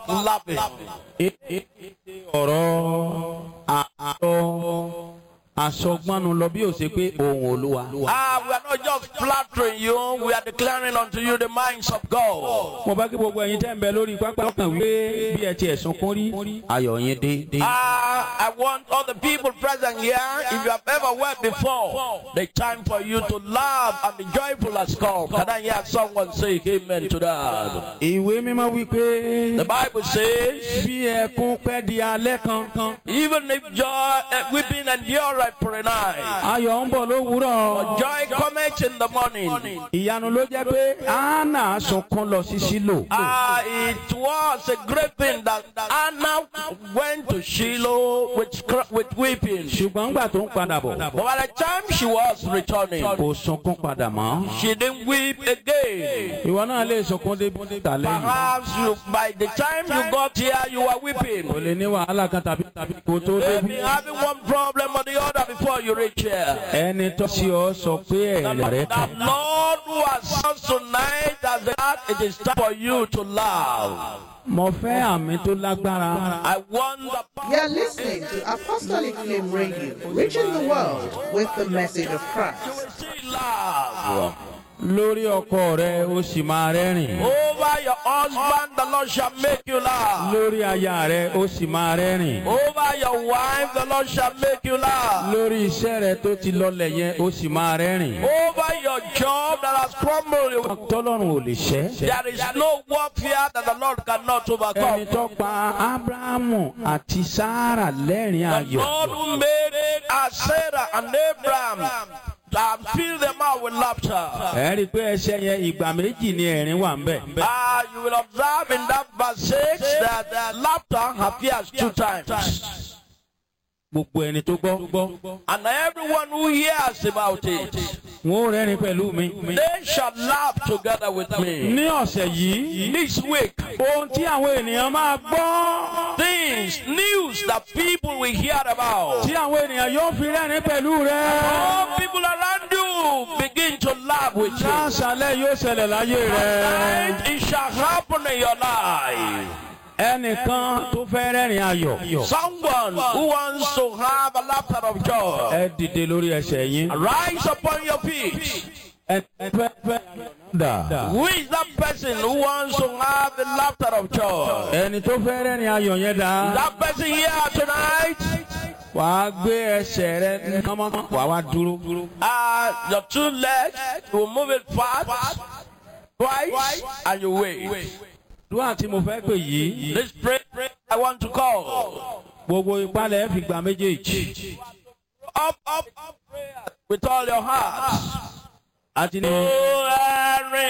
laughing. ọ̀rọ̀ àárọ̀ àsọgbọ́nu lọ bí ó ṣe pé ohun olúwa. Ah, we are not just flattering you, we are declaring unto you the minds of God. mo bá kí gbogbo ẹ̀yin tẹ́ ń bẹ lórí pápá ọkàn wípé bí ẹ ti ẹ̀sùn kún rí ayọ̀ yín dé. dé. Ah, I want all the people present here, if you have ever wept before, the time for you to laugh and be joyful has come. Can I hear someone say amen to that? ìwé mímọ́ wípé The Bible says, bí ẹkún pẹ́ di alẹ́ kankan even if joy, uh, weeping endure for a night, ayọ̀ ń bọ̀ lówùúrọ̀. joy cometh in the morning. ìyanu ló jẹ́ pé anna sunkún lọ sí sílò. Ah, it was a great thing that Anna went to Shiloh with, cr- with weeping. ṣùgbọ́n ńgbà tó ń padà bọ̀ But by the time she was returning, kò sunkún padà mọ́. she didn't weep again. ìwọ náà lè sunkún dé tàlẹ́ yìí. Perhaps you, by the time you got here, you were kò weeping. lè ní wàhálà kan tàbí tàbí kò tó Maybe débi. having one problem or the other before you reach here. ẹni tó sí ọ sọ pé ẹ̀rẹ̀ rẹ The kàn. Lord who has said tonight as that it is time for you to laugh. mo fẹ́ àmì tó lágbára. I want the You're listening to Apostolic Flame Radio, reaching the world with the message of Christ. will still laugh. lórí ọkọ rẹ ó sì máa rẹ́rìn. Over your husband, the Lord shall make you laugh. lórí aya rẹ ó sì máa rẹ́rìn. Over your wife, the Lord shall make you laugh. lórí iṣẹ́ rẹ tó ti lọlẹ̀ yẹn ó sì máa rẹ́rìn. Over your job that has crumbled, you- tọ́lọ́run ò lè ṣẹ́. there is no warfare that the Lord cannot ẹni overcome. tó pa abrahamu àti sara lẹ́rìn The ayọ̀. Lord who made uh, Sarah and Abraham and filled them out with laughter. ẹ rí i pé ẹsẹ̀ yẹn ìgbà méjì ni ẹ̀rín wà ń bẹ̀. Ah, you will observe in that verse 6 that uh, laughter appears two times. gbogbo ẹni tó gbọ́. And everyone who hears about it, wọn ò rẹ́rìn pẹ̀lú mi. they shall laugh together with me. ní ọ̀sẹ̀ yìí This week, ohun tí àwọn ènìyàn máa gbọ́. things, news that people will hear about. tí àwọn ènìyàn yóò fi rẹ́rìn pẹ̀lú rẹ. All people around you begin to laugh with you. láṣálẹ̀ yóò ṣẹlẹ̀ láyé rẹ. And it shall happen in your life. ẹnìkan tó fẹ́ rẹ́rìn ayọ̀. Someone who wants to have a laughter of joy, ẹ dìde lórí ẹsẹ̀ yín. rise upon your feet. ẹ fẹ́ fẹ́ dà. Who is that person who wants to have the laughter of joy? ẹni tó fẹ́ rẹ́rìn ayọ̀ yẹn dà. That person here tonight, wàá gbé ẹsẹ̀ rẹ kánmọ́ wàá wá dúró. uh, your two legs, you will move it fast, twice, and you wait. dúrà tí mo fẹ́ pè yìí. This prayer I want to call. gbogbo ìpalẹ̀ fi gbà méjèèjì. Up, up, up, prayer with all your heart. àti ní. Oh, Henry.